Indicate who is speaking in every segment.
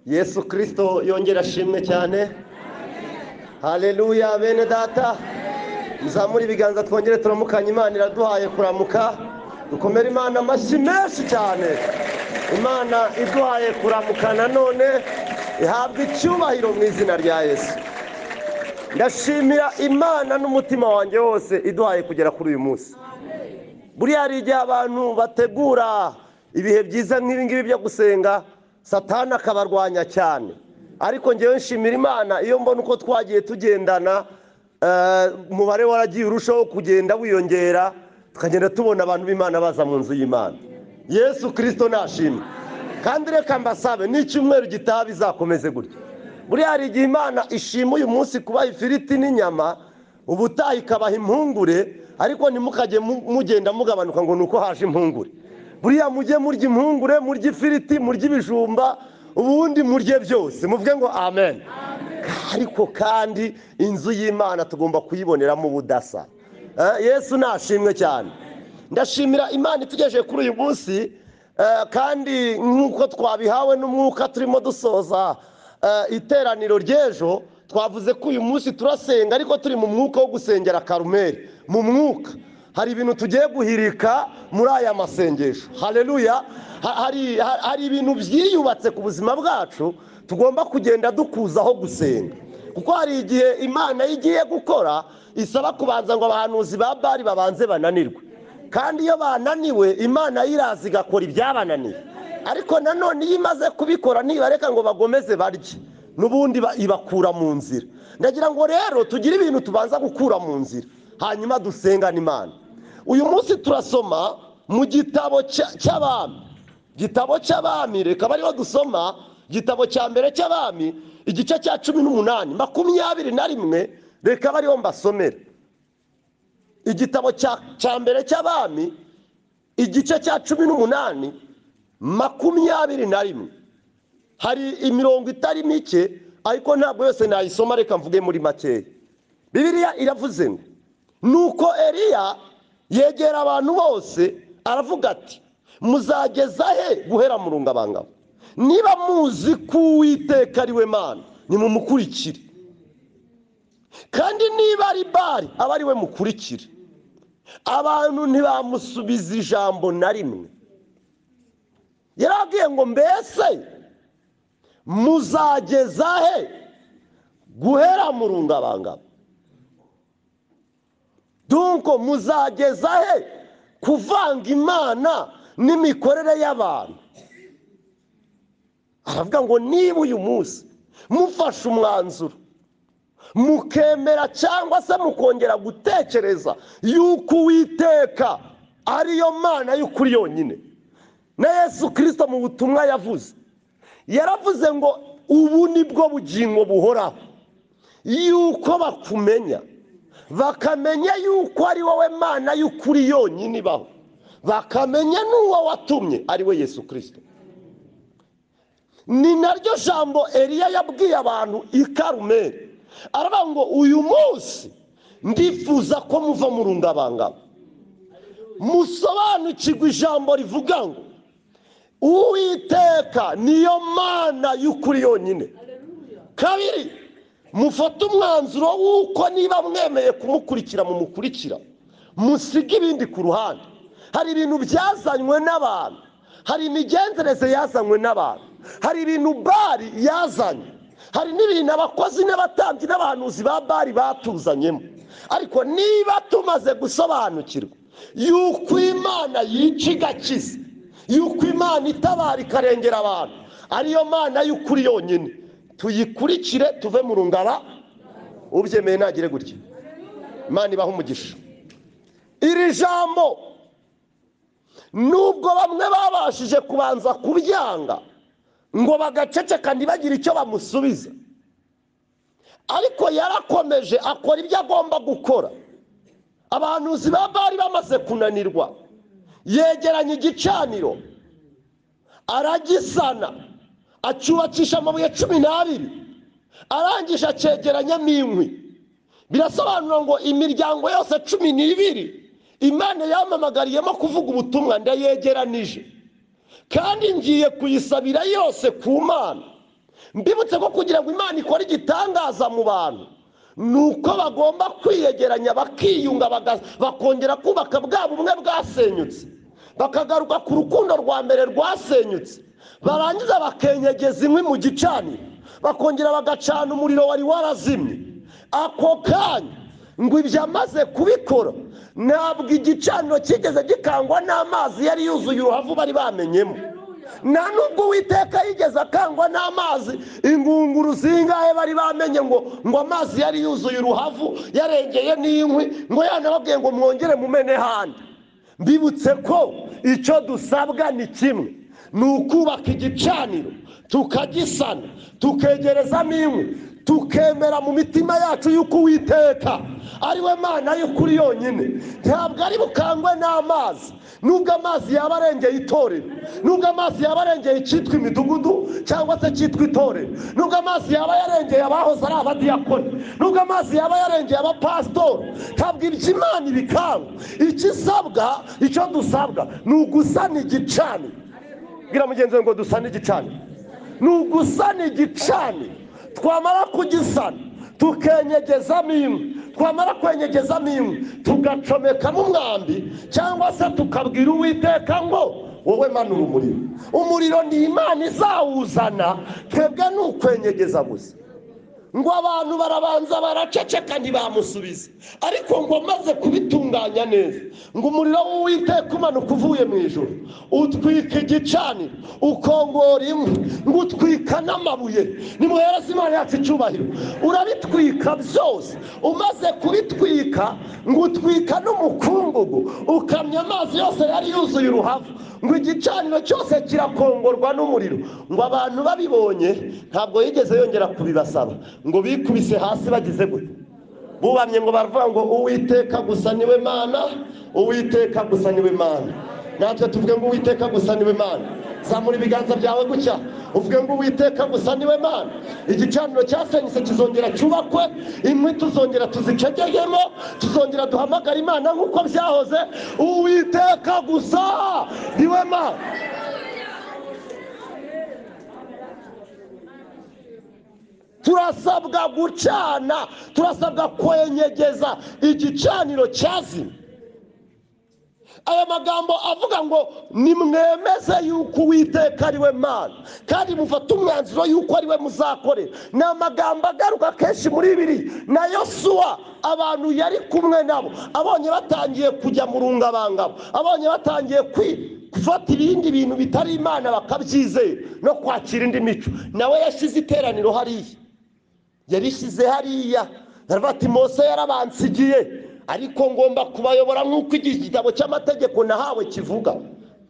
Speaker 1: yesu kirisito yongera ashimwe cyane hareruya bene data muzamure ibiganza twongere turamukanye imana iraduhaye kuramuka dukomere imana amashyi menshi cyane imana iduhaye kuramuka nanone ihabwa icyubahiro mu izina rya yesu ndashimira imana n'umutima wanjye wose iduhaye kugera kuri uyu munsi buriya hari igihe abantu bategura ibihe byiza nk'ibi byo gusenga satana akabarwanya cyane ariko ngewe nshimira imana iyo mbona uko twagiye tugendana umubare waragiye urushaho kugenda wiyongera tukagenda tubona abantu b'imana baza mu nzu y'imana yesu kirisito nashimwe kandi reka mbasabe n'icyumweru gitaha bizakomeze gutya buriya hari igihe imana ishima uyu munsi kubaha ifiriti n'inyama ubutaha ikabaha impungure ariko ntimukajye mugenda mugabanuka ngo ni uko haje impungure buriya mujye murya impungure murya ifiriti murya ibijumba ubundi murye byose muvuge ngo amen ariko kandi inzu y'imana tugomba kuyiboneramo ubudasa yesu nashimwe cyane ndashimira imana itugejeje kuri uyu munsi kandi nk'uko twabihawe n'umwuka turimo dusoza iteraniro ry'ejo twavuze ko uyu munsi turasenga ariko turi mu mwuka wo gusengera karumeri mu mwuka hari ibintu tugiye guhirika muri aya masengesho hareruya hari ibintu byiyubatse ku buzima bwacu tugomba kugenda dukuzaho gusenga kuko hari igihe imana iyo igiye gukora isaba kubanza ngo abahanuzi ba bari babanze bananirwe kandi iyo bananiwe imana yiraza igakora ibyabananiye ariko nanone iyo imaze kubikora ntibareka ngo bagomeze barye n'ubundi ibakura mu nzira ndagira ngo rero tugire ibintu tubanza gukura mu nzira hanyuma dusengane imana uyu munsi turasoma mu gitabo cy'abami gitabo cy'abami reka bariho dusoma igitabo cya mbere cy'abami igice cya cumi n'umunani makumyabiri na rimwe reka bariho mbasomere igitabo cya mbere cy'abami igice cya cumi n'umunani makumyabiri na rimwe hari imirongo itari mike ariko ntabwo yose nayisoma reka mvuge muri makeya bibiriya iravuze ngo nuko eriya yegera abantu bose aravuga ati muzageza he guhera mu rungabangabo niba muzi ko uwiteka ari we mana nimumukurikire kandi niba ari bari aba ari we mukurikire abantu ntibamusubiza ijambo na rimwe yarabwiye ngo mbese muzageza he guhera mu rungabangabo dunko muzageza he kuvanga imana n'imikorere y'abantu aravuga ngo niba uyu munsi mufashe umwanzuro mukemera cyangwa se mukongera gutekereza yuko uwiteka ariyo mana y'ukuri yonyine na yesu kirisito mu butumwa yavuze yaravuze ngo ubu ni bwo bugingo buhoraho yuko bakumenya bakamenya yuko ari wowe mana y'ukuri yonyine ibaho bakamenya n'uwo watumye ari we yesu kirisito ni naryo jambo eriya yabwiye abantu i karumeri aravuga ngo uyu munsi ndifuza ko muva mu rungabangabo musobanukirwe ijambo rivuga ngo uwiteka niyo mana y'ukuri yonyine kabiri mufate umwanzuro w'uko niba mwemeye kumukurikira mumukurikira musige ibindi ku ruhande hari ibintu byazanywe n'abantu hari imigenzereze yazanywe n'abantu hari ibintu bari yazanye hari n'ibintu abakozi n'abatambyi n'abahanuzi ba bari batuzanyemo ariko niba tumaze gusobanukirwa yuko imana yica igakiza yuko imana itabara ikarengera abantu ariyo mana y'ukuri yonyine tuyikurikire tuve mu rungara ubyemeye ntagire gutya imana ibaha umugisha iri jambo nubwo bamwe babashije kubanza kubyanga ngo bagaceceka ntibagire icyo bamusubiza ariko yarakomeje akora ibyo agomba gukora abahanuzi ba bari bamaze kunanirwa yegeranya igicaniro aragisana acyubakisha amabuye cumi n'abiri arangije acegeranyamo inkwi birasobanura ngo imiryango yose cumi n'ibiri imana yamamagariyemo kuvuga ubutumwa ndayegeranije kandi ngiye kuyisabira yose ku mana mbibutse ko kugira ngo imana ikore igitangaza mu bantu ni uko bagomba kwiyegeranya bakiyunga baga- bakongera kubaka bwa bumwe bwasenyutse bakagaruka ku rukundo rwa mbere rwasenyutse barangiza bakenyegeza inkwi mu gicaniro bakongera bagacana umuriro wari warazimye ako kanya ngo ibyo amaze kubikora ntabwo igicaniro kigeze gikangwa n'amazi yari yuzuye uruhavu bari bamenyemo nta nubwo uwiteka yigeze akangwa n'amazi ingunguru zingahe bari bamenye ngo ngo amazi yari yuzuye uruhavu yarengeye n'inkwi ngo yanababwiye ngo mwongere mumene handi mbibutse ko icyo dusabwa ni kimwe ni ukubaka igicaniro tukagisana tukegerezamo inkwi tukemera mu mitima yacu y'uko uwiteka ari we mana y'ukuri yonyine ntabwo ari bukangwe n'amazi nubwo amazi yaba arengeye itorero nubwo amazi yaba arengeye icyitwa imidugudu cyangwa se cyitwa itorero nubwo amazi yaba yarengeye abahoze ari abadiyakoni nubwo amazi yaba yarengeye abapasitori ntabwo ibyo imana ibikanga ikisabwa icyo dusabwa ni ugusana igicaniro bwira mugenzi we ngo dusane igicaniro ni ugusana igicaniro twamara kugisana tukenyegezamo inkwi twamara kwenyegezamo inkwi tugacomekamo umwambi cyangwa se tukabwira uwiteka ngo wowe manura umuriro umuriro ni imana izawuzana twebwe ni ukwenyegeza gusa ngo abantu barabanza baraceceka ntibamusubize ariko ngo maze kubitunganya neza ngo umuriro w'uwiteka umanuka uvuye mu ijoro utwika igicaniro ukongora inkwi ngo utwika n'amabuye nimuhereze imana yacu icyubahiro urabitwika byose umaze kubitwika ngo utwika n'umukungugu ukamya amazi yose yari yuzuye uruhavu ngo igicaniro cyose kirakongorwa n'umuriro ngo abantu babibonye ntabwo yigeze yongera kubibasaba ngo bikubise hasi bagize gutya bubamye ngo baravuga ngo uwiteka gusa niwe mana uwiteka gusa niwe mana natwe tuvuge ngo uwiteka gusa niwe mana zamura ibiganza byawe gutya uvuge ngo uwiteka gusa niwe mana igicaniro cyasenyutse kizongera cyubakwe inkwi tuzongera tuzicegegemo tuzongera duhamagara imana nk'uko byahoze uwiteka gusa niwe mana turasabwa gucana turasabwa kwenyegeza igicaniro cyazimye aya magambo avuga ngo nimwemeze yuko uwiteka ari we mana kandi mufate umwanzuro yuko ari we muzakorera ni amagambo agaruka kenshi muri bibiri na yosuwa abantu yari kumwe nabo abonye batangiye kujya mu rungabangabo abonye batangiye kwi gufata ibindi bintu bitari imana bakabyizera no kwakira indi mico nawe yashyize iteraniro hariya yarishyize hariya aravuga ati mose yarabansigiye ariko ngomba kubayobora nk'uko igitabo cy'amategeko nahawe kivuga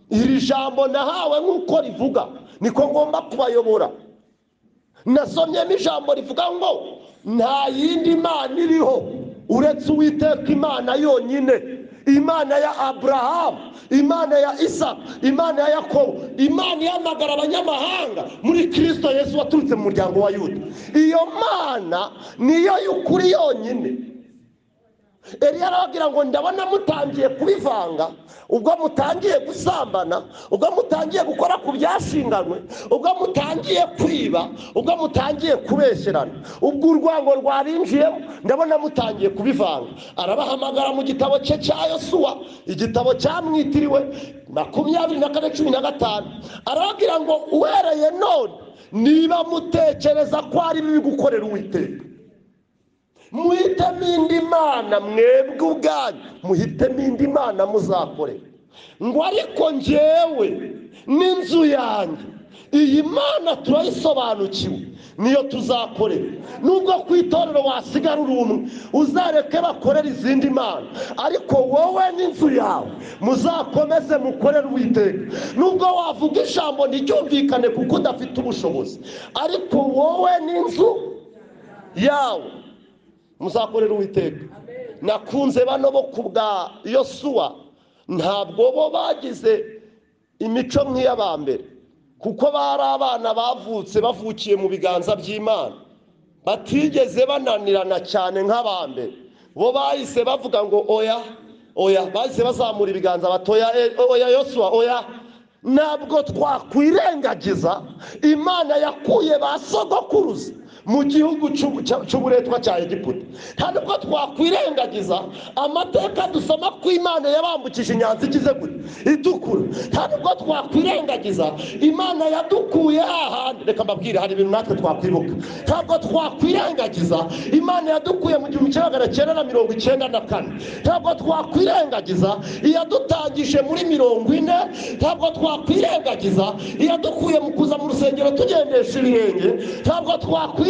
Speaker 1: iri jambo nahawe nk'uko rivuga niko ngomba kubayobora nasomyemo ijambo rivuga ngo nta yindi mana iriho uretse uwiteka imana yonyine imana ya aburahamu imana ya isa imana ya yakobo imana ihamagara abanyamahanga muri kirisito yesu waturutse mu muryango wa yuda iyo mana niyo y'ukuri yonyine Eliya arababwira ngo ndabona mutangiye kubivanga ubwo mutangiye gusambana ubwo mutangiye gukora ku byashinganywe ubwo mutangiye kwiba ubwo mutangiye kubesherana ubwo urwango rwabinjiyemo ndabona mutangiye kubivanga arabahamagara mu gitabo cye cya yosuwa igitabo cyamwitiriwe makumyabiri na kane cumi na gatanu arababwira ngo uhereye none niba mutekereza ko ari bibi gukorera uwiteka muhitemo indi mana mwebwe ubwanyu muhitemo indi mana muzakore ngo ariko njyewe n'inzu yanjye iyi mana turayisobanukiwe niyo tuzakorera nubwo ku itorero wasigara uri umwe uzareke bakorera izindi mana ariko wowe n'inzu yawe muzakomeze mukorere uwiteka nubwo wavuga ijambo ntiryumvikane kuko udafite ubushobozi ariko wowe n'inzu yawe muzakorera uwiteka nakunze bano bo ku bwa yosuwa ntabwo bo bagize imico nk'iy'abambere kuko bari abana bavutse bavukiye mu biganza by'imana batigeze bananirana cyane nk'abambere bo bahise bavuga ngo oya oya bahise bazamura ibiganza batoya oya yosuwa oya ntabwo twakwirengagiza imana yakuye ba sogokuruza mu gihugu cy'ubu- cya- cy'uburetwa cya egiputa ntabwo twakwirengagiza amateka dusoma ko imana yabambukije inyanja igize gute itukura ntabwo twakwirengagiza imana yadukuye ahandi reka mbabwire hari ibintu natwe twakwibuka ntabwo twakwirengagiza imana yadukuye mu gihumbi kimwe magana cyenda na mirongo icyenda na kane ntabwo twakwirengagiza iyadutangije muri mirongo ine ntabwo twakwirengagiza iyadukuye mu kuza mu rusengero tugendesha ibirenge ntabwo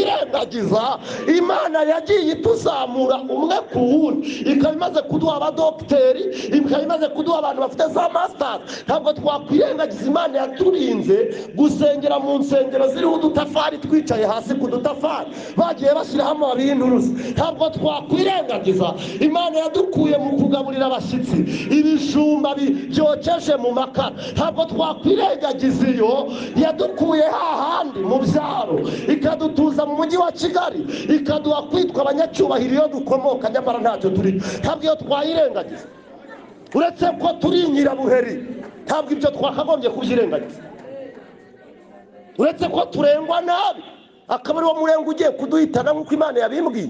Speaker 1: twakwirengagiza imana yagiye ituzamura umwe ku wundi ikaba imaze kuduha abadogiteri ikaba imaze kuduha abantu bafite za masitazi ntabwo twakwirengagiza imana yaturinze gusengera mu nsengero ziriho udutafari twicaye hasi ku dutafari bagiye bashyiraho amababi y'inturusu ntabwo twakwirengagiza imana yadukuye mu kugaburira abashyitsi ibijumba bi- byokeje mu makara ntabwo twakwirengagiza iyo yadukuye hahandi mu byaro ikadutuza mu mujyi wa kigali ikaduha kwitwa abanyacyubahiro iyo dukomoka nyamara ntacyo turi ntabwo iyo twayirengagiza uretse ko turi inyirabuheri ntabwo ibyo twakagombye kubyirengagiza uretse ko turengwa nabi akaba ariwo murenge ugiye kuduhitana nk'uko imana yabimbwiye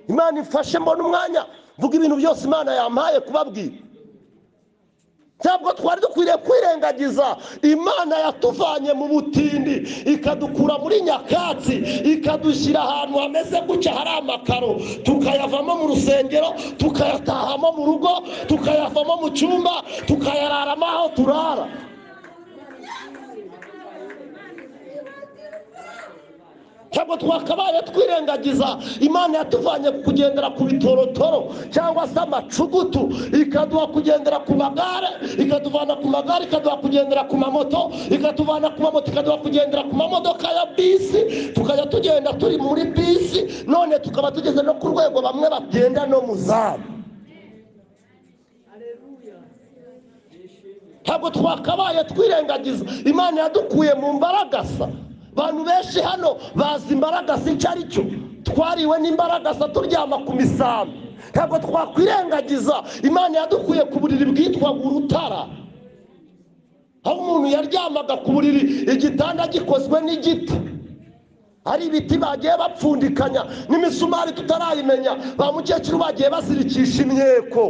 Speaker 1: imana ifashe mbona umwanya mvuga ibintu byose imana yampaye kubabwira ntabwo twari dukwiriye kwirengagiza imana yatuvanye mu butindi ikadukura muri nyakatsi ikadushyira ahantu hameze gutya hari amakaro tukayavamo mu rusengero tukayatahamo mu rugo tukayavamo mu cyumba tukayararamo aho turara ntabwo twakabaye twirengagiza imana yatuvanye kugendera ku bitorotoro cyangwa se amacugutu ikaduha kugendera ku magare ikatuvana ku magare ikaduha kugendera ku mamoto ikatuvana ku mamoto ikaduha kugendera ku mamodoka ya bisi tukajya tugenda turi muri bisi none tukaba tugeze no ku rwego bamwe bagenda no mu zamu ntabwo twakabaye twirengagiza imana yadukuye mu mbaragasa abantu benshi hano bazi imbaragasa icyo ari cyo twariwe n'imbaragasa turyama ku misambi ntabwo twakwirengagiza imana yadukuye ku buriri bwitwa urutara aho umuntu yaryamaga ku buriri igitanda gikozwe n'igiti hari ibiti bagiye bapfundikanya n'imisumari tutarayimenya ba mukecuru bagiye bazirikisha imyeko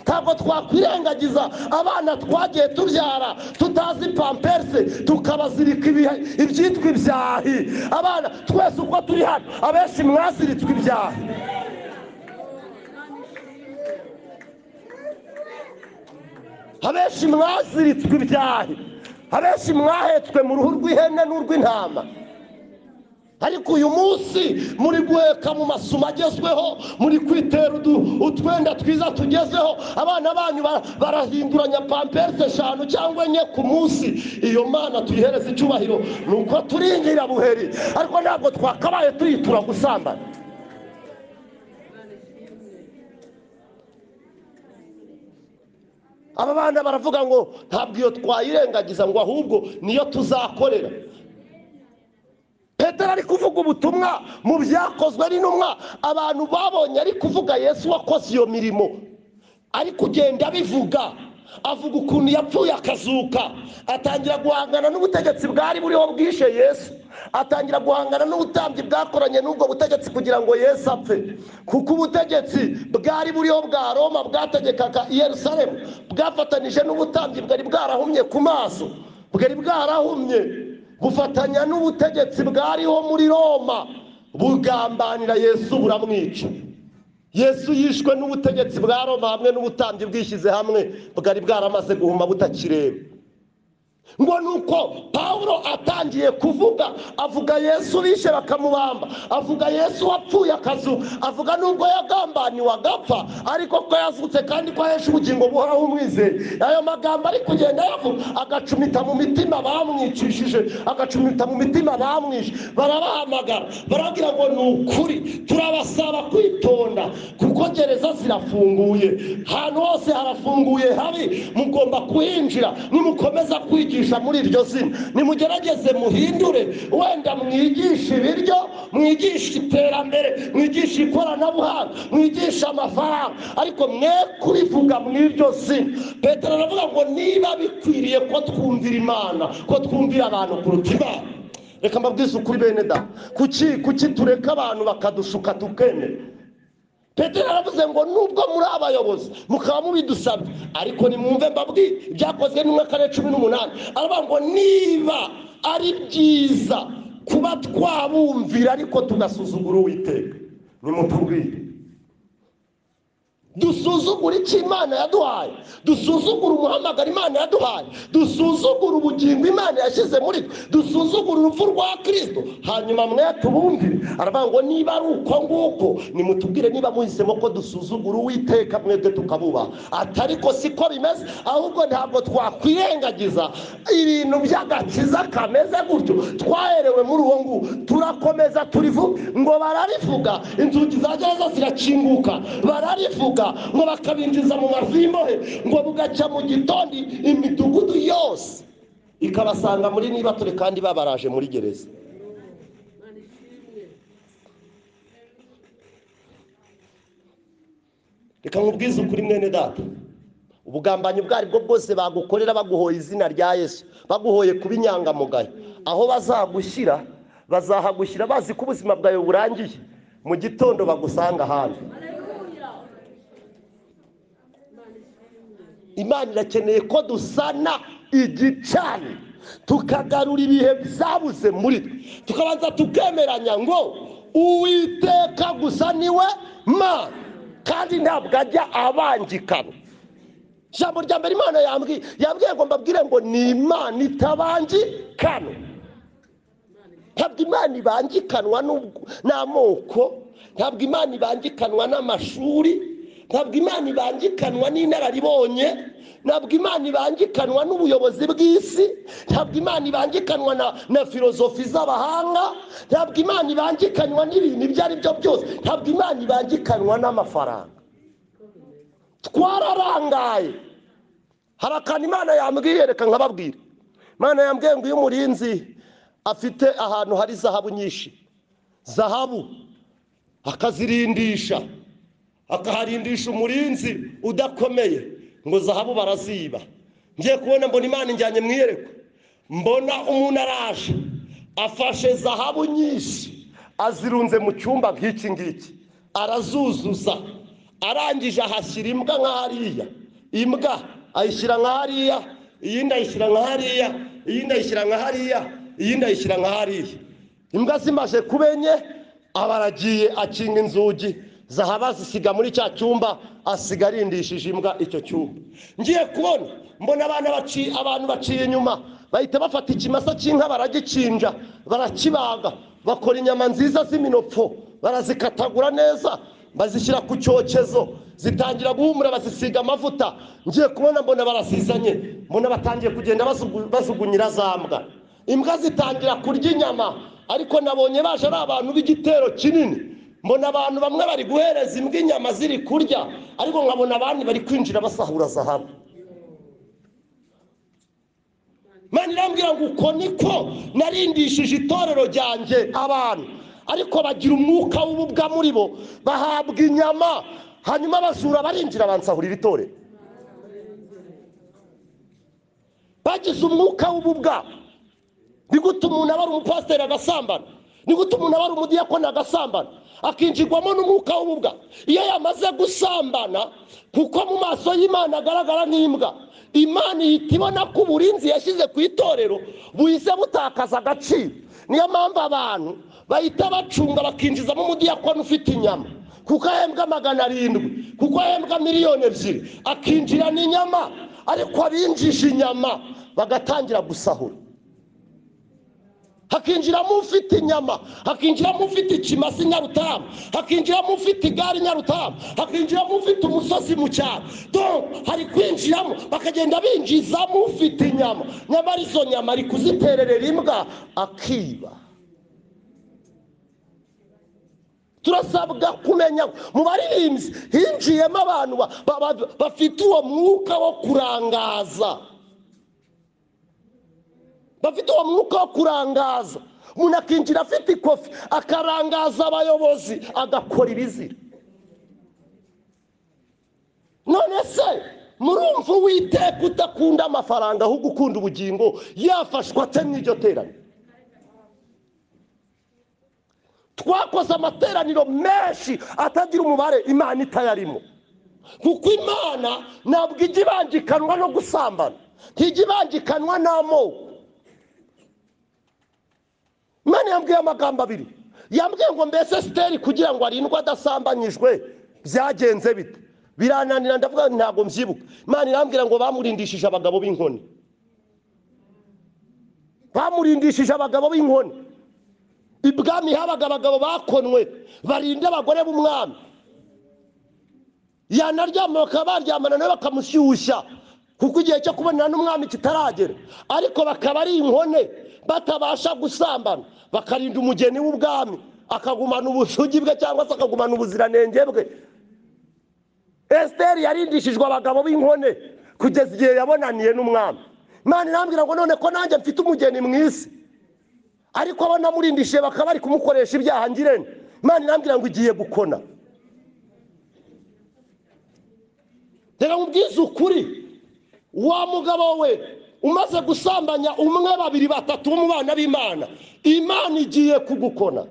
Speaker 1: ntabwo twakwirengagiza abana twagiye tubyara tutazi pamperse tukabazirika ibihe- ibyitwa ibyahi abana twese uko turi hano abenshi mwaziritswe ibyahi abenshi mwaziritswe ibyahi abenshi mwahetswe mu ruhu rw'ihene n'urw'intama ariko uyu munsi muri guheka mu masumo agezweho muri kwitera udu- utwenda twiza tugezweho abana banyu ba- barahinduranya pamperse eshanu cyangwa enye ku munsi iyo mana tuyihereza icyubahiro ni uko turi ingirabuheri ariko ntabwo twakabaye tuyitura gusambana aba bana baravuga ngo ntabwo iyo twayirengagiza ngo ahubwo niyo tuzakorera petero ari kuvuga ubutumwa mu byakozwe n'intumwa abantu babonye ari kuvuga yesu wakoze iyo mirimo ari kugenda abivuga avuga ukuntu yapfuye akazuka atangira guhangana n'ubutegetsi bwari buriho bwishe yesu atangira guhangana n'ubutambyi bwakoranye n'ubwo butegetsi kugira ngo yesu apfe kuko ubutegetsi bwari buriho bwa roma bwategekaga i yerusalemu bwafatanije n'ubutambyi bwari bwarahumye ku maso bwari bwarahumye bufatanya n'ubutegetsi bwariho muri roma bugambanira yesu buramwica yesu yishwe n'ubutegetsi bwa roma hamwe n'ubutambyi bwishyize hamwe bwari bwaramaze guhuma butakireba ngo ni uko pawulo atangiye kuvuga avuga yesu bishe bakamubamba avuga yesu wapfuye akazu avuga nubwo yagambaniwe agapfa ariko ko yazutse kandi ko ahesha ubugingo buhoraho umwizeye ayo magambo ari kugenda yavuga agacumita mu mitima bamwicishije agacumita mu mitima bamwishe barabahamagara barabwira ngo ni ukuri turabasaba kwitonda kuko gereza zirafunguye ahantu hose harafunguye habi mugomba kuhinjira nimukomeza kwigira mwigisha muri iryo zina nimugerageze muhindure wenda mwigisha ibiryo mwigisha iterambere mwigisha ikoranabuhanga mwigisha amafaranga ariko mwe kubivuga mu iryo zina petero aravuga ngo niba bikwiriye ko twumvira imana ko twumvira abantu kuruta imana reka mbabwize ukuri bene da kuki kuki tureka abantu bakadushuka tukemera petero yaravuze ngo nubwo muri abayobozi mukaba mubidusabye ariko nimwumve mbabwiye byakozwe n'umwe kane cumi n'umunani aravuga ngo niba ari byiza kuba twabumvira ariko tugasuzugura uwiteka nimutubwire dusuzugura icyo imana yaduhaye dusuzugura umuhamagaro imana yaduhaye dusuzugura ubugingo imana yashyize muri twe dusuzugura urupfu rwa kirisito hanyuma mwe tubumvire aravuga ngo niba ari uko nguko nimutubwire niba muhisemo ko dusuzugura uwiteka mwebwe tukabubaha ati ariko siko bimeze ahubwo ntabwo twakwirengagiza ibintu by'agakiza kameze gutyo twaherewe muri uwo nguwo turakomeza turivuge ngo bararivuga inzugi za gereza zirakinguka bararivuga ngo bakabinjiza mu mavi y'imbohe ngo bugacya mu gitondo imidugudu yose ikabasanga muri nibature kandi babaraje muri gereza reka nkubwize ukuri mwene data ubugambanyi ubwo aribwo bwose bagukorera baguhoye izina rya yesu baguhoye kuba inyangamugayo aho bazagushyira bazahagushyira bazi ko ubuzima bwawe burangiye mu gitondo bagusanga ahandi imana irakeneye ko dusana igicani tukagarura ibihe byabuze muri twe tukabanza tukemeranya ngo uwiteka gusa niwe mana kandi ntabwo ajya abangikana ijambo rya mbere imana yambwiye yambwiye ngo mbabwire ngo ni imana itabangikana ntabwo imana ibangikanwa n'ubwo- n'amoko ntabwo imana ibangikanwa n'amashuri ntabwo imana ibangikanwa n'inararibonye ntabwo imana ibangikanwa n'ubuyobozi bw'isi ntabwo imana ibangikanwa na, na filozofi z'abahanga ntabwo imana ibangikanwa n'ibintu ibyo ari byo byose ntabwo imana ibangikanwa n'amafaranga twararangaye hari akantu imana yambwiye reka nkababwire imana yambwiye ngo iyo umurinzi afite ahantu hari zahabu nyinshi zahabu akazirindisha akaharindisha umurinzi udakomeye ngo zahabu baraziba ngiye kubona mbona imana injyanye mu iyerekwa mbona umuntu araje afashe zahabu nyinshi azirunze mu cyumba nk'iki ngiki arazuzuza arangije ahashyira imbwa nka hariya imbwa ayishyira nka hariya iyindi ayishyira nka hariya iyindi ayishyira nka hariya iyindi ayishyira nka hariya imbwa zimaze kuba enye aba aragiye akinga inzugi zahabu azisiga muri cya cyumba asiga arindishije imbwa icyo cyumba ngiye kubona mbona abana baci- abantu baciye inyuma bahita bafata ikimasa cy'inka baragicinja barakibaga bakora inyama nziza z'iminopfo barazikatagura neza bazishyira ku cyokezo zitangira guhumura bazisiga amavuta ngiye kubona mbona barasizanye mbona batangiye kugenda bazugu- bazugunyira za mbwa imbwa zitangira kurya inyama ariko nabonye baje ari abantu b'igitero kinini mbona abantu bamwe bari guhereza imbwa inyama ziri kurya ariko nkabona abandi bari kwinjira basahura zahabu Imana irambwira ngo uko niko narindishije itorero ryanjye abantu ariko bagira umwuka w'ububwa muri bo bahabwa inyama hanyuma abajura barinjira bansahurira itorero bagize umwuka w'ububwa ni gute umuntu aba ari umupasiteri agasambana ni gute umuntu aba ari umudiyakoni agasambana akinjirwamo n'umwuka w'ububwa iyo yamaze gusambana kuko mu maso y'imana agaragara nk'imbwa imana ihita ibona ko uburinzi yashyize ku itorero buhise butakaza agaciro niyo mpamvu abantu bahita bacunga bakinjizamo umudiyakoni ufite inyama kuko ahembwa magana arindwi kuko ahembwa miliyoni ebyiri akinjirana inyama ariko abinjije inyama bagatangira gusahura hakinjiramo ufite inyama hakinjiramo ufite ikimasi nyarutamu hakinjiramo ufite igare nyarutamu hakinjiramo ufite umusozi mu cyaro donc hari kwinjiramo bakagenda binjizamo ufite inyama nyamara izo nyama ari kuzitererera imbwa akiba turasabwa kumenya mu baririmbyi hinjiyemo abantu ba- ba- ba- bafite uwo mwuka wo kurangaza bafite uwo mwuka wo kurangaza umuntu akinjira afite ikofi akarangaza abayobozi agakora ibizira none se murumva uwiteka udakunda amafaranga ahubwo ukunda ubugingo yafashwa ate n'iryo teraniro twakoze amateraniro menshi atagira umubare imana itayarimo kuko imana ntabwo ijya ibangikanwa no gusambana ntijya ibangikanwa n'amoko imana yambwiye amagambo abiri yambwiye ngo mbese siteri kugira ngo arindwe adasambanyijwe byagenze bite birananira ndavuga nti ntabwo mbyibuka imana irambwira ngo bamurindishije abagabo b'inkoni bamurindishije abagabo b'inkoni ibwami habaga abagabo bakonwe barinda abagore b'umwami yanaryama bakaba baryamana nawe bakamushyushya kuko igihe cyo kubonana n'umwami kitaragera ariko bakaba ari inkone batabasha gusambana bakarinda umugeni w'ubwami akagumana ubusugi bwe cyangwa se akagumana ubuziranenge bwe esiteri yarindishijwe abagabo b'inkone kugeza igihe yabonaniye n'umwami imana irambwira ngo none ko nanjye mfite umugeni mu isi ariko abo namurindishije bakaba bari kumukoresha ibyaha ngirente imana irambwira ngo igiye gukona reka nkubwize ukuri wa mugabo we umaze gusambanya umwe babiri batatu bo mu bana b'imana imana igiye kugukona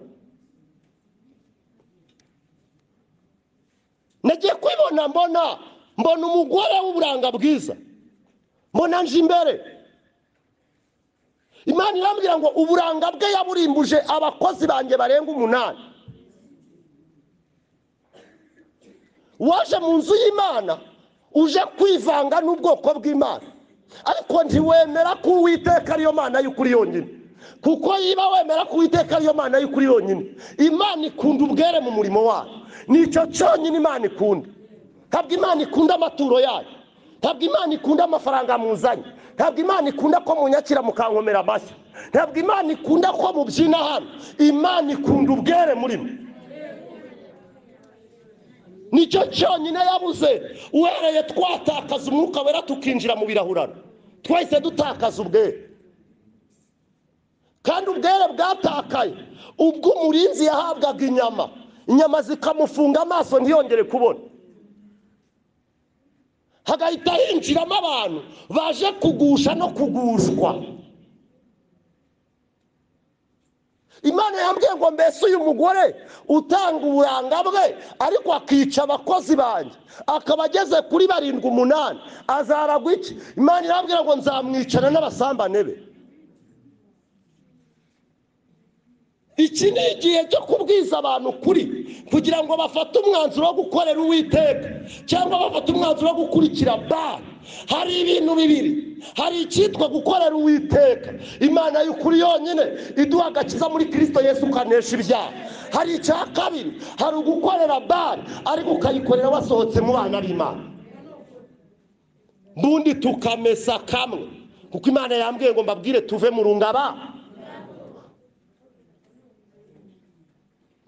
Speaker 1: nagiye kwibona mbona mbona umugore w'uburanga bwiza mbona nje imbere imana irambwira ngo uburanga bwe yaburimbuje abakozi banjye barenga umunani waje mu nzu y'imana uje kwivanga n'ubwoko bw'imana ariko ntiwemera ko uwiteka ariyo mana y'ukuri yonyine kuko yiba wemera ko uwiteka ariyo mana y'ukuri yonyine imana ikunda ubwere mu murimo wayo nicyo cyonyine imana ikunda ntabwo imana ikunda amaturo yayo ntabwo imana ikunda amafaranga muzanye ntabwo imana ikunda ko munyakira mukankomera amashyi ntabwo imana ikunda ko mubyina hano imana ikunda ubwere murimo nicyo cyonyine yabuze uhereye twatakaza umwuka wera tukinjira mu birahurano twahise dutakaza ubwere kandi ubwere bwatakaye ubwo umurinzi yahabwaga inyama inyama zikamufunga amaso ntiyongere kubona hagahita hinjiramo abantu baje kugusha no kugushwa imana yambwiye ngo mbese uyu mugore utanga uburanga bwe ariko akica abakozi banjye akaba ageze kuri barindwi umunani azaragwa iki imana irambwira ngo nzamwicana n'abasambane be iki ni igihe cyo kubwiza abantu ukuri kugira ngo bafate umwanzuro wo gukorera uwiteka cyangwa bafate umwanzuro wo gukurikira bari hari ibintu bibiri hari icyitwa gukorera uwiteka imana y'ukuri yonyine iduha agakiza muri kirisito yesu ukanesha ibyaha hari icya kabiri hari ugukorera bari ariko ukayikorera wasohotse mu bana b'imana ubundi tukamesa kamwe kuko imana yambwiye ngo mbabwire tuve mu rungabana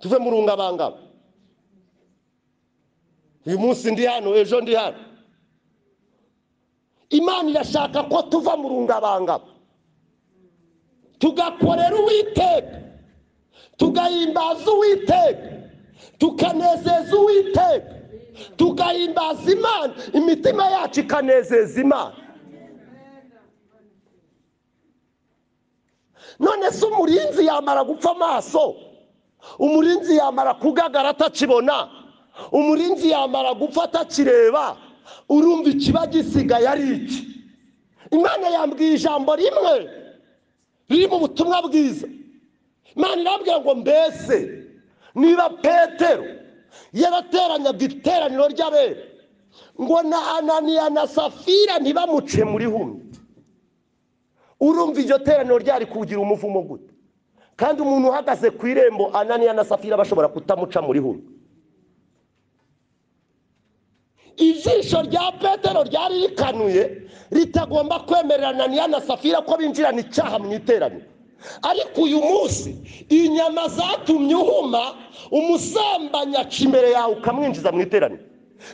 Speaker 1: tuve mu rungabangabo uyu munsi ndi hano ejo ndi hano imana irashaka ko tuva mu rungabangabo tugakorera uwiteka tugahimbaza uwiteka tukanezeza uwiteka tugahimbaza imana imitima yacu ikanezeza imana none se umurinzi yamara gupfa amaso umurinzi yamara kugagara atakibona umurinzi yamara gupfa atakireba urumva ikiba gisigaye ari iki imana yambwiye ijambo rimwe riri mu butumwa bwiza imana irambwira ngo mbese niba petero yarateranyaga iteraniro ry'abera ngo na ananiya na safira ntibamuce muri humwe urumva iryo teraniro ryari kugira umuvumo gute kandi umuntu uhagaze ku irembo ananiya na safira bashobora kutamuca muri humwe ijisho rya petero ryari rikanuye ritagomba kwemerera ananiya na safira ko binjirana icyaha mu iteraniro ariko uyu munsi inyama zatumye uhuma umusambanyi aca imbere yawe ukamwinjiza mu iteraniro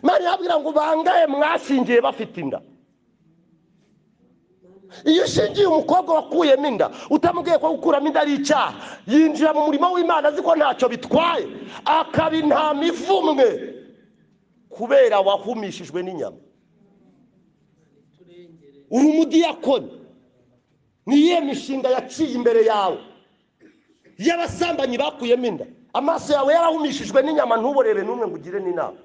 Speaker 1: mani yabwira ngo bangaye mwashingiye bafite inda iyo ushingiye umukobwa wakuyemo inda utamubwiye ko gukuramo inda ari icyaha yinjira mu murimo w'imana azi ko ntacyo bitwaye akaba intama ivumwe kubera wahumishijwe n'inyama uri umudiyakoni niyihe mishinga yaciye imbere yawe y'abasambanyi bakuyemo inda amaso yawe yarahumishijwe n'inyama ntuborere n'umwe ngo ugire n'inama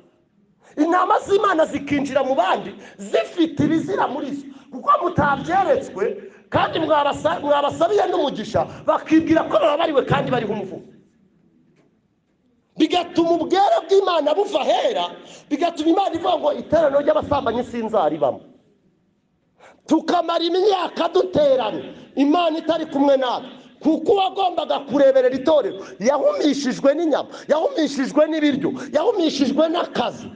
Speaker 1: intama z'imana zikinjira mu bandi zifite ibizira muri zo kuko mutabyeretswe kandi mwabasa- mwabasabiye n'umugisha bakibwira ko bababariwe kandi bariho umuvugo bigatuma ubwere bw'imana buva ahera bigatuma imana ivuga ngo iteraniro ry'abasambanyi sinzaribamo tukamara imyaka duteranye imana itari kumwe natwe kuko uwagombaga kureberera itorero yahumishijwe n'inyama yahumishijwe n'ibiryo yahumishijwe n'akazi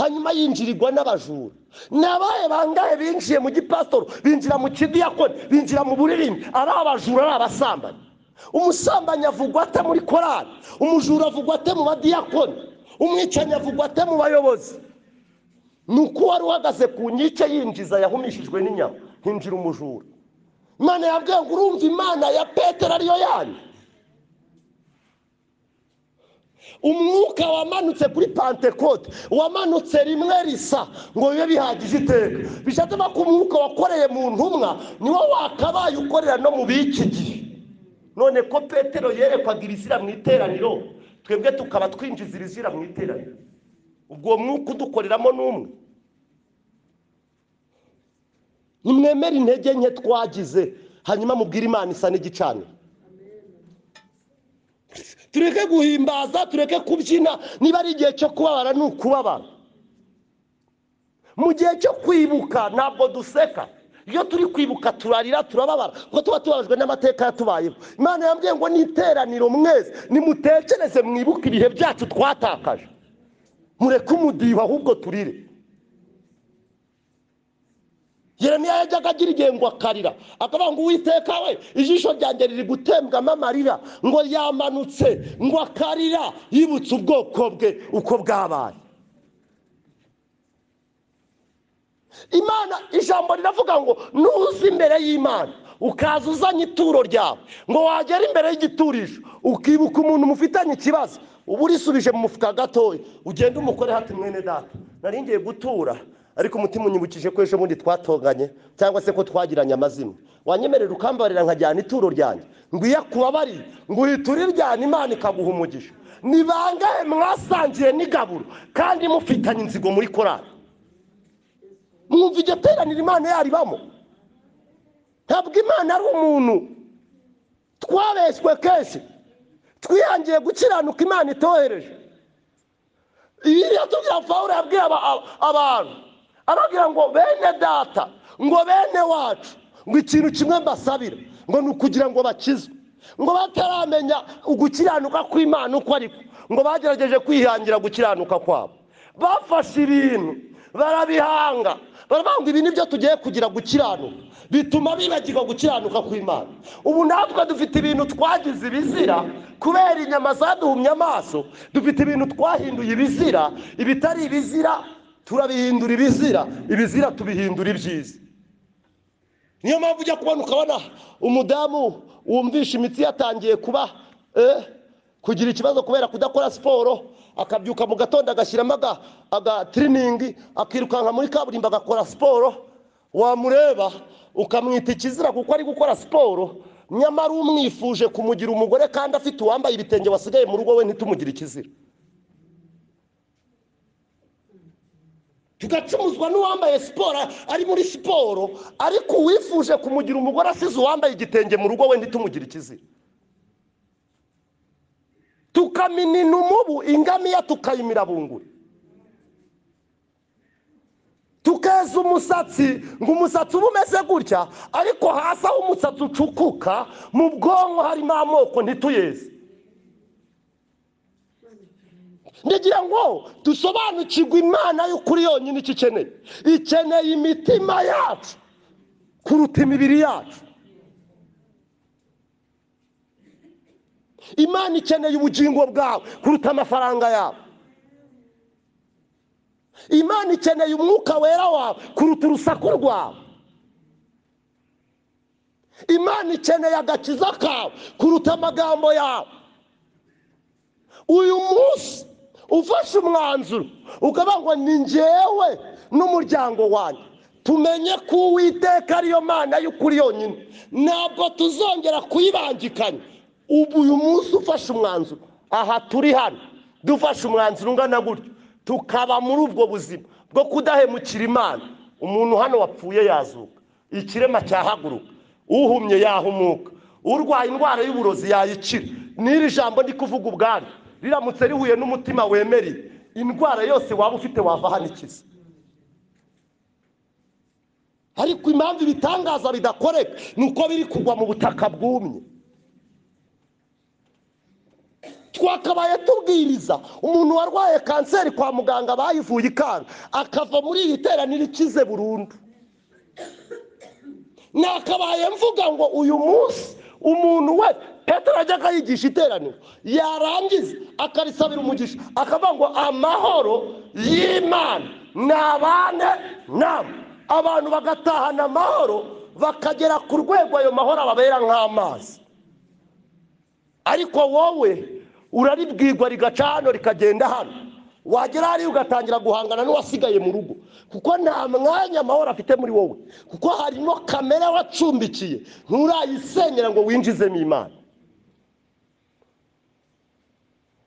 Speaker 1: hanyuma yinjirirwa n'abajura ni abahe bangahe binjiye mu gipasitoro binjira mu kidiyakoni binjira mu buririmbi ari abajura ari abasambanyi umusambanyi avugwa ate muri korali umujura avugwa ate mu badiyakoni umwicanyi avugwa ate mu bayobozi ni uko wari uhagaze ku nkike yinjiza yahumishijwe n'inyama hinjira umujura imana yabwiye ngo urumva imana ya petero ariyo yanyu umwuka wamanutse kuri pantekote wamanutse rimwe risa ngo bibe bihagije iteka bishatse ko umwuka wakoreye mu ntumwa niwo wakabaye ukorera no mu b'iki gihe none ko petero yerekwaga irizira mu iteraniro twebwe tukaba twinjiza irizira mu iteraniro ubwo mwuka udukoreramo n'umwe nimwemere intege nke twagize hanyuma mubwire imana isa n'igicaniro tureke guhimbaza tureke kubyina niba ari igihe cyo kubabara ni ukubabara mu gihe cyo kwibuka ntabwo duseka iyo turi kwibuka turarira turababara kuko tuba tubabajwe n'amateka yatubayeho imana yambwiye ngo n'iteraniro mwese nimutekereze mwibuke ibihe byacu twatakaje mureke umudiho ahubwo turire yeremiya yajyaga agira igihe ngo akarira akavuga ngo uwiteka we ijisho ryanjye riri gutembwamo amarira ngo yamanutse ngo akarira yibutse ubwoko bwe uko bwabaye imana ijambo riravuga ngo nuza imbere y'imana ukaza uzanye ituro ryawe ngo wagera imbere y'igiturisho ukibuka umuntu mufitanye ikibazo uba urisubije mu mufuka gatoya ugenda umukoreho ati mwene data nari ngiye gutura ariko umutima unyibukije ko ejo bundi twatonganye cyangwa se ko twagiranye amazina wanyemerera ukambarira nkajyana ituro ryanjye ngwiye kubabari ngo uhiture iryana imana ikaguha umugisha ni bangahe mwasangiye n'igaburo kandi mufitanye inzigo muri korari mwumva iryo teraniro imana yaribamo ntabwo imana ari umuntu twabeshywe kenshi twihangiye gukiranuka imana itohereje ibibazo bya pawulo yabwiye aba- aba- abantu ababwira ngo bene data ngo bene wacu ngo ikintu kimwe mbasabira ngo ni ukugira ngo bakizwe ngo bataramenya ugukiranuka kw'imana uko ariko ngo bagerageje kwihangira gukiranuka kwabo bafashe ibintu barabihanga baravuga ngo ibi ni byo tugiye kugira gukiranuka bituma bibagirwa gukiranuka kw'imana ubu natwe dufite ibintu twagize ibizira kubera inyama zaduhumye amaso dufite ibintu twahinduye ibizira ibitari ibizira turabihindura ibizira ibizira tubihindura ibyiza niyo mpamvu ujya kubona ukabona umudamu wumvisha imitsi yatangiye kuba eh, kugira ikibazo kubera kudakora siporo akabyuka mu gatondo agashyiramo aga- agatiriningi akirukanka muri kaburimbo agakora siporo wamureba ukamwita ikizira kuko ari gukora siporo nyamara umwifuje kumugira umugore kandi afite uwambaye ibitenge wasigaye mu rugo we ntitumugire ikizira tugacumuzwa n'uwambaye siporo ari muri siporo ariko uwifuje kumugira umugore asize uwambaye igitenge mu rugo we ntitumugire ikizira tukaminina umubu ingamiya tukayimira bunguri tukeza umusatsi ngo umusatsi uba umeze gutya ariko hasi aho umusatsi ucukuka mu bwonko harimo amoko ntituyeze ndagira ngo dusobanukirwe imana y'ukuri yonyine icyo ikeneye ikeneye imitima yacu kuruta imibiri yacu imana ikeneye ubugingo bwawe kuruta amafaranga yawe imana ikeneye umwuka wera wawe kuruta urusaku rwawe imana ikeneye agakiza kawe kuruta amagambo yawe uyu munsi ufashe umwanzuro ukavuga ngo ni ngewe n'umuryango wanjye tumenye ko uwiteka ariyo mana y'ukuri yonyine ntabwo tuzongera kuyibangikanya ubu uyu munsi ufashe umwanzuro aha turi hano dufashe umwanzuro ungana gutyo tukaba muri ubwo buzima bwo kudahemukira imana umuntu hano wapfuye yazuka ikirema cyahaguruka uhumye yahumuka urwaye indwara y'uburozi yayikira n'iri jambo ndi kuvuga ubwanyu riramutse rihuye n'umutima wemereye indwara yose waba ufite wava hano ikize ariko impamvu ibitangaza bidakoreka ni uko biri kugwa mu butaka bwumye twakabaye tubwiriza umuntu warwaye kanseri kwa muganga bayivuye ikanga akava muri iri teraniro ikize burundu nakabaye mvuga ngo uyu munsi umuntu we petero ajya akayigisha iteraniro yarangiza akarisabira umugisha akavuga ngo amahoro y'imana nabane nabo abantu bagatahana amahoro bakagera ku rwego ayo mahoro ababera nk'amazi ariko wowe uraribwirwa rigaca hano rikagenda hano wagera hariya ugatangira guhangana n'uwasigaye mu rugo kuko nta mwanya amahoro afite muri wowe kuko harimo kamere wacumbikiye nturayisenyera ngo winjizemo imana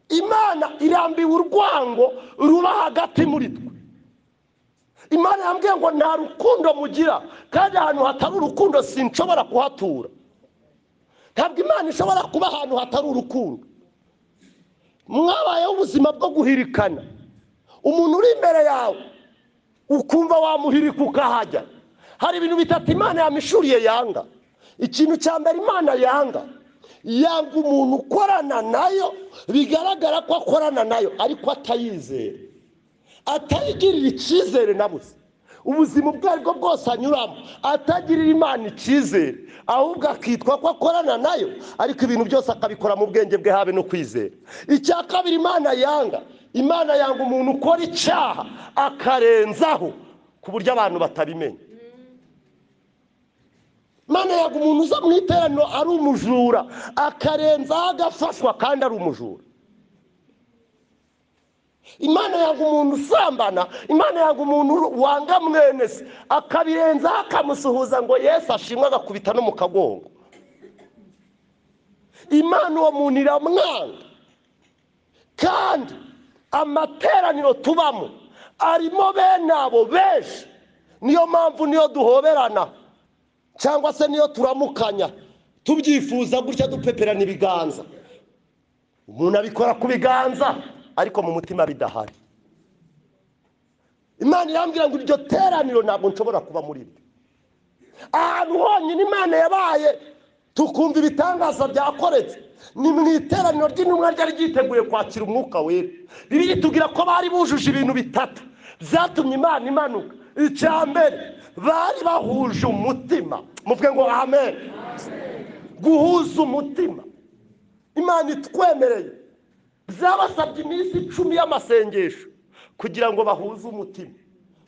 Speaker 1: imana irambiwe urwango ruba hagati muri twe imana yambwiye ngo nta rukundo mugira kandi ahantu hatari urukundo sinshobora kuhatura ntabwo imana ishobora kuba ahantu hatari urukundo mwabayeho ubuzima bwo guhirikana umuntu uri imbere yawe ukumva wamuhirika ukahajya hari ibintu bitatu imana yamishuriye yanga ikintu cya mbere imana yanga yanga umuntu ukorana nayo bigaragara ko akorana nayo ariko atayizera atayigirira icyizere na busa ubuzima ubwo ari bwo bwose anyuramo atagirira imana icyizere ahubwo akitwa ko akorana nayo ariko ibintu byose akabikora mu bwenge bwe habe no kwizera icya kabiri imana yanga imana yanga umuntu ukora icyaha akarenzaho ku buryo abantu batabimenya imana yanga umuntu uza mu iteraniro ari umujura akarenzaho agafashwa kandi ari umujura imana yanga umuntu usambana imana yanga umuntu wanga mwene se akabirenzaho akamusuhuza ngo yesu ashimwe agakubita no mu kagongo imana uwo muntu iramwanga kandi amateraniro tubamo arimo bene abo benshi niyo mpamvu niyo duhoberana cyangwa se niyo turamukanya tubyifuza gutya dupeperana ibiganza umuntu abikora ku biganza ariko mu mutima bidahari imana irambwira ngo iryo teraniro ntabwo nshobora kuba muri ryo ahantu honyine imana yabaye tukumva ibitangaza byakoretse ni mu iteraniro ry'intumwa ryari ryiteguye kwakira umwuka wera bibiri tubwira ko bari bujuje ibintu bitatu byatumye imana imanuka icya mbere bari bahuje umutima muvuge ngo amen guhuza umutima imana itwemereye byabasabye iminsi icumi y'amasengesho kugira ngo bahuze umutima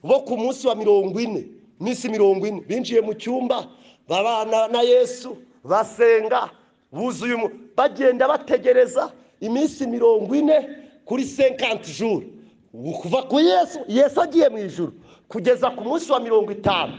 Speaker 1: bo ku munsi wa mirongo ine iminsi mirongo ine binjiye mu cyumba babana na yesu basenga buzuye umu bagenda bategereza iminsi mirongo ine kuri senkanti juru kuva ku yesu yesu agiye mu ijuru kugeza ku munsi wa mirongo itanu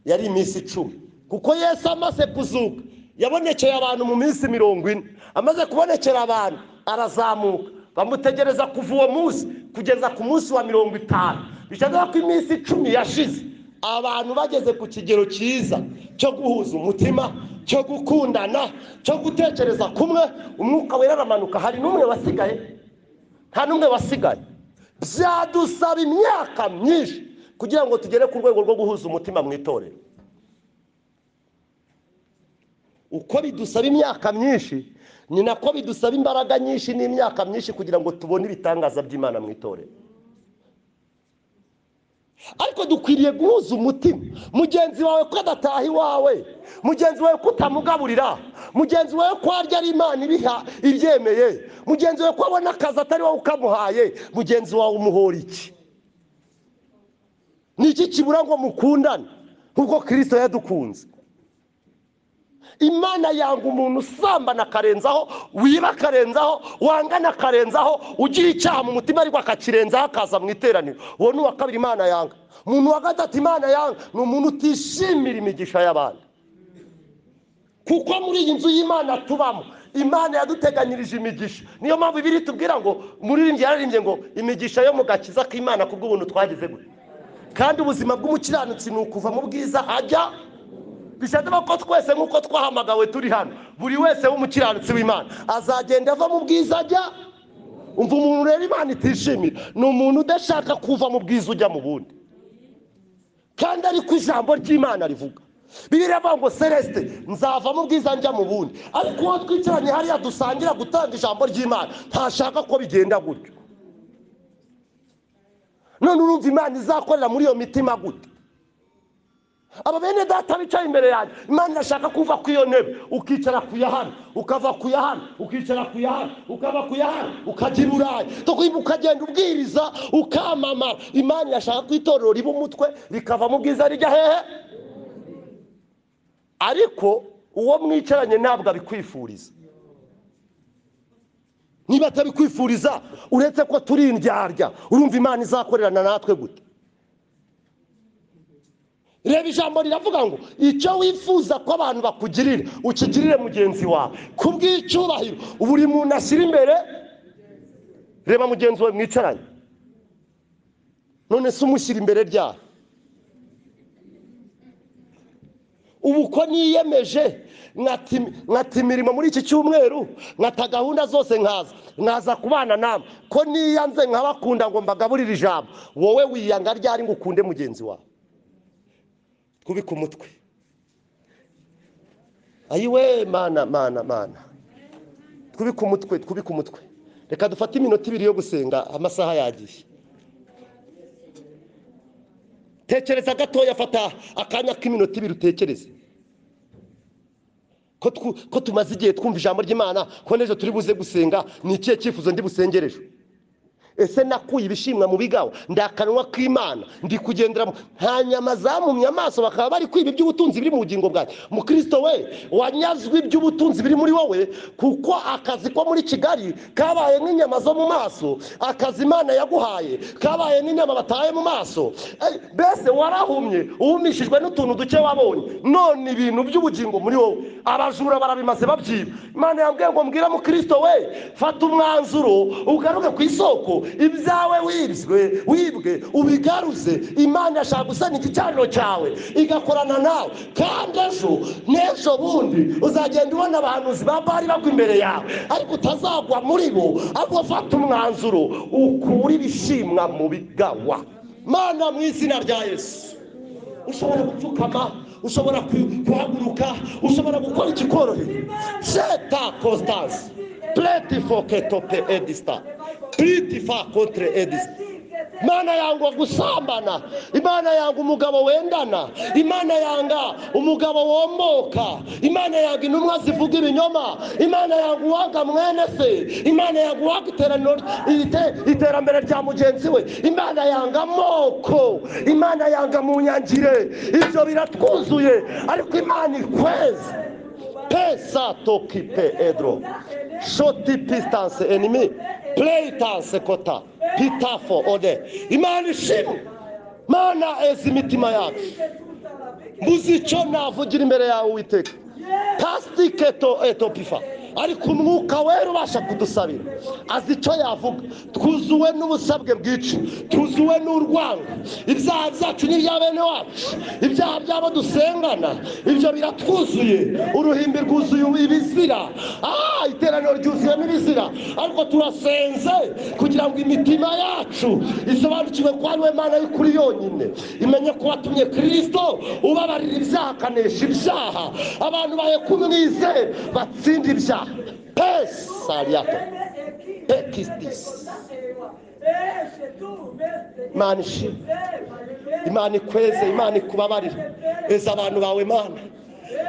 Speaker 1: yari iminsi icumi kuko yesu amaze kuzuka yabonekeye abantu mu minsi mirongo ine amaze kubonekera abantu arazamuka bamutegereza kuva uwo munsi kugeza ku munsi wa mirongo itanu bigaragara ko iminsi icumi yashize abantu bageze ku kigero cyiza cyo guhuza umutima cyo gukundana cyo gutekereza kumwe umwuka wera aramanuka hari n'umwe wasigaye nta n'umwe wasigaye byadusaba imyaka myinshi kugira ngo tugere ku rwego rwo guhuza umutima mu itorero uko bidusaba imyaka myinshi ni nako bidusaba imbaraga nyinshi n'imyaka myinshi kugira ngo tubone ibitangaza by'imana mu itorero ariko dukwiriye guhuza umutima mugenzi wawe ko adataha iwawe mugenzi wawe ko utamugaburira mugenzi wawe ko arya ari imana ibiha ibyemeye mugenzi wawe ko abona akazi atari wowe ukamuhaye mugenzi wawe umuhora iki ni iki kibura ngo mukundane nk'uko kirisito yadukunze imana yanga umuntu usambana akarenzaho wiba akarenzaho wangana akarenzaho ugira icyaha mu mutima ariko akakirenzaho akaza mu iteraniro uwo ni uwa kabiri imana yanga umuntu wa gatatu imana yanga ni umuntu utishimira imigisha y'abandi kuko muri iyi nzu y'imana tubamo imana yaduteganyirije imigisha niyo mpamvu ibiri tubwira ngo muririmbyi yararimbye ngo imigisha yo mu gakiza k'imana ku bw'ubuntu twagize gute kandi ubuzima bw'umukiranutsi ni ukuva mu bwiza ajya bisaba ko twese nk'uko twahamagawe turi hano buri wese w'umukiranutsi w'imana azagenda ava mu bwiza ajya umva umuntu rero imana itishimira ni umuntu udashaka kuva mu bwiza ujya mu bundi kandi ariko ijambo ry'imana rivuga biriya avuga ngo celesite nzava mu bwiza njya mu bundi ariko uwo twicaranye hariya dusangira gutanga ijambo ry'imana ntashaka ko bigenda gutyo none urumva imana izakorera muri iyo mitima gute aba bene data bicaye imbere yanjye imana irashaka kuva ku iyo ntebe ukicara ku ya hano ukava ku ya hano ukicara ku ya hano ukava ku ya hano ukajya i burayi tukwibuka ukagenda ubwiriza ukamamara imana irashaka ko itorero riba umutwe rikava mu bwiza rijya hehe ariko uwo mwicaranye ntabwo abikwifuriza niba atabikwifuriza uretse ko turi indyarya urumva imana izakorerana natwe gute reba ijambo riravuga ngo icyo wifuza ko abantu bakugirira ukigirire mugenzi wawe ku bw'icyubahiro buri muntu ashyira imbere reba mugenzi wawe mwicaranye none se umushyira imbere ryari ubu ko niyemeje nkati nkata imirimo muri iki cyumweru nkata gahunda zose nkaza nkaza kubana namwe ko niyanze nkabakunda ngo mbagaburire ijambo wowe wiyanga ryari ngo ukunde mugenzi wawe kubika umutwe ayiwe mana mana mana twubike umutwe twubike umutwe reka dufate iminota ibiri yo gusenga amasaha yagiye tekereza gatoya fata akanya k'iminota ibiri utekereze ko twu- ko tumaze igihe twumva ijambo ry'imana ko n'ejo turi buze gusenga ni ikihe cyifuzo ndi busengereje ese nakuye ibishimwa mu bigaho ndi akanwa k'imana ndi kugendera mu- nta nyama zamumye amaso bakaba bari kwiba iby'ubutunzi biri mu bugingo bwanjye mukristo we wanyazwe iby'ubutunzi biri muri wowe kuko akazi ko muri kigali kabaye nk'inyama zo mu maso akazi imana yaguhaye kabaye nk'inyama bataye mu maso Eh, mbese warahumye uhumishijwe n'utuntu duke wabonye none ibintu by'ubugingo muri wowe abajura barabimaze babyiba imana yambwiye ngo mbwira mukristo we fata umwanzuro ugaruke ku isoko ibyawe wibwe wibwe ubigaruze imana irashaka gusana igicaniro cyawe igakorana nawe kandi ejo n'ejo bundi uzagenda ubona abahanuzi ba bari bagwa imbere yawe ariko utazagwa muri bo ahubwo fata umwanzuro ukure ibishimwa mu bigawa mana mu izina rya yesu ushobora gupfukama ushobora ku- guhaguruka ushobora gukora ikikoroheye jeta constance pleti fo ketope edisita pliti fa kontre edisita imana yanga gusambana imana yanga umugabo wendana imana yanga umugabo womboka imana yanga intumwa zivuga ibinyoma imana yanga uwanga mwene se imana yanga uwanga iteraniro ite- iterambere rya mugenzi we imana yanga amoko imana yanga mu nyangire ibyo biratwuzuye ariko imana ikweza pesa tokipe edro shoti pistanse enimi pleyitanse kota pitafo ode imana ishimwe mana eza imitima yacu mbuze icyo navugira imbere yawe witeka pasitike eto etopifa ariko umwuka wera ubasha kudusabira azi icyo yavuga twuzuwe n'ubusabwe bwica twuzuwe n'urwango ibyaha byacu n'ibya bene wacu ibyaha by'abo dusengana ibyo biratwuzuye uruhimbi rwuzuye ibizira ah iteraniro ryuzuyemo ibizira ariko turasenze kugira ngo imitima yacu isobanukirwe ko ari we mana y'ukuri yonyine imenye ko watumye kirisito ubabarira ibyaha akanesha ibyaha abantu bahe kumwize batsinda ibyaha pesa ryato pekisitisi imana ishimwe imana ikweze imana ikubabarire eza abantu bawe mana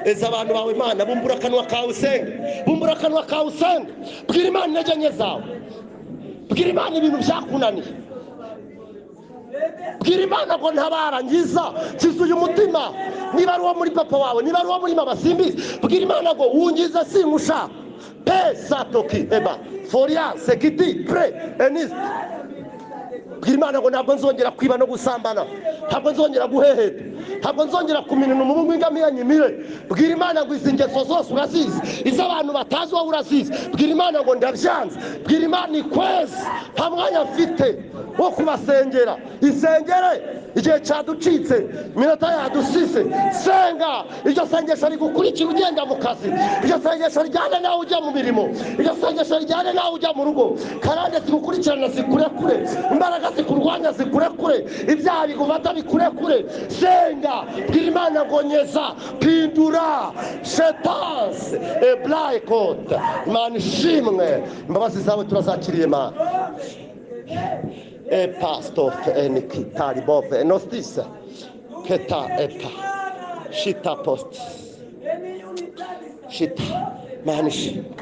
Speaker 1: eza abantu bawe mana bumbura akanwa kawe usenge bumbura akanwa kawe usenge bwira imana intege nke zawe bwira imana ibintu byakunaniye bwira imana ngo ntabara ngiza kizuye umutima niba ari uwo muri papa wawe niba ari uwo muri mama simbizi bwira imana ngo wungiza singusha pesa toki eba foria sekiti pre enisi bwira imana ngo ntabwo nzongera kwiba no gusambana ntabwo nzongera guheheta ntabwo nzongera kuminina umubu w'ingamiya nyimire bwira imana ngo izi ngeso zose urazizi iz'abantu batazi wowe urazizi bwira imana ngo ndabyanze bwira imana ikwezi nta mwanya mfite wo kubasengera isengere igihe cyaducitse iminota yadusise senga iryo sengesho rigukurikira ugenda mu kazi iryo sengesho ryane nawe ujya mu mirimo iryo sengesho ryane nawe ujya mu rugo karande zigukurikirana zikurekure imbaraga zikurwanya zikurekure ibyaha bigufata bikurekure senga bwira imana ngo nyeza pindura shetanse eburayi kode imana ishimwe imbabazi zawe turazakiriye imana epastof enikitaribov enostisa keta epa shita post shita manishi